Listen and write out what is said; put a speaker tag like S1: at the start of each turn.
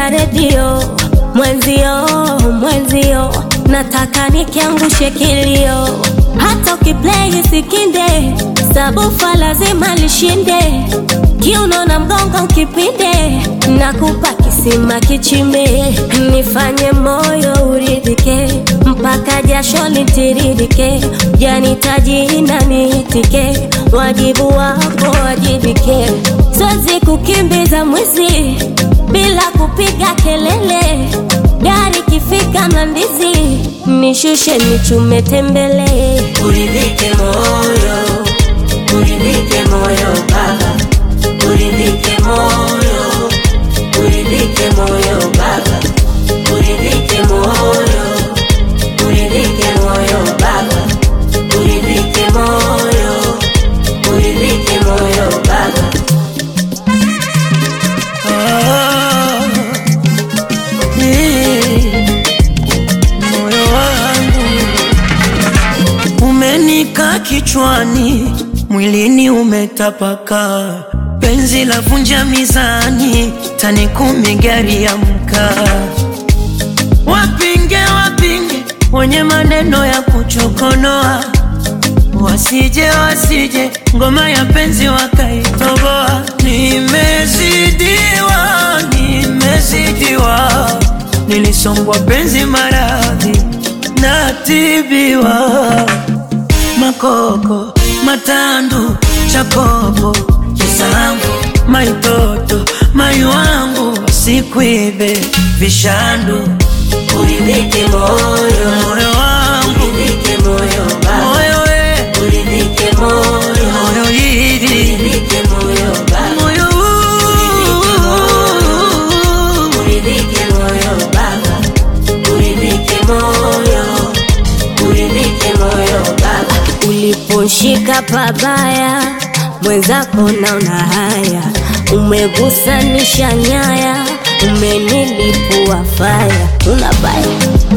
S1: ya redio mwenzio, mwenzio, nataka nikiangushe kilio, hata ukiplay sikinde, sabufa lazima lishinde, kiuno na mgongo kipinde, nakupa kisima kichimbe, nifanye moyo uridhike, mpaka jasho litiririke, janitaji na niitike, wajibu wako wajibike, siwezi kukimbiza mwizi bila kupiga kelele, gari kifika Mlandizi nishushe nichume tembele,
S2: Uridhike moyo, uridhike moyo baba, uridhike moyo, uridhike moyo baba, uridhike moyo, uridhike moyo baba, uridhike moyo, uridhike moyo baba.
S3: Ah, eh, moyo wangu umenika kichwani, mwilini umetapaka, penzi la vunja mizani, tani kumi gari ya mkaa. Wapinge wapinge wenye maneno ya kuchokonoa, wasije wasije ngoma ya penzi wakaitoboa. Nimezidiwa, nimezidiwa, nilisongwa penzi maradhi, natibiwa makoko matandu chakopo kisambu maitoto mai wangu sikwibe vishandu
S2: Uridhike moyo,
S3: moyo wangu
S2: uridhike moyo baba,
S3: moyo we
S2: uridhike moyo,
S3: moyo hili
S2: uridhike moyo baba.
S3: moyo huu.
S2: Uridhike moyo baba, uridhike moyo, uridhike moyo baba.
S1: uliposhika pabaya mwenzako naona haya, umegusanisha nyaya, umenilipua faya, una baya